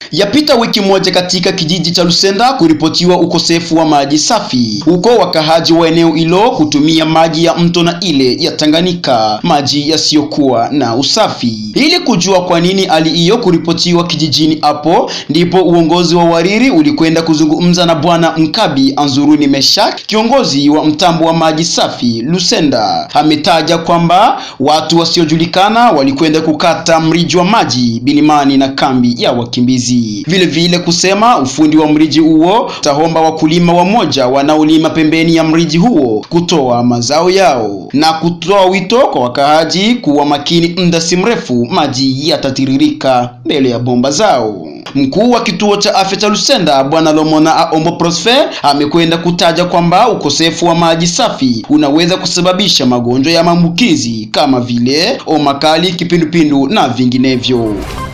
Yapita wiki moja katika kijiji cha Lusenda kuripotiwa ukosefu wa maji safi, huko wakahaji wa eneo hilo kutumia maji ya mto na ile ya Tanganyika, maji yasiyokuwa na usafi. Ili kujua kwa nini hali hiyo kuripotiwa kijijini hapo, ndipo uongozi wa Wariri ulikwenda kuzungumza na bwana Mkabi Anzuruni Meshak, kiongozi wa mtambo wa maji safi Lusenda. Ametaja kwamba watu wasiojulikana walikwenda kukata mriji wa maji bilimani na kambi ya wakimbizi. Vile vile kusema ufundi wa mriji huo tahomba wakulima wamoja wanaolima pembeni ya mriji huo kutoa mazao yao na kutoa wito kwa wakaaji kuwa makini, muda si mrefu maji yatatiririka mbele ya bomba zao. Mkuu wa kituo cha afya cha Lusenda Bwana Lomona Aombo Prosper amekwenda kutaja kwamba ukosefu wa maji safi unaweza kusababisha magonjwa ya maambukizi kama vile homa kali, kipindupindu na vinginevyo.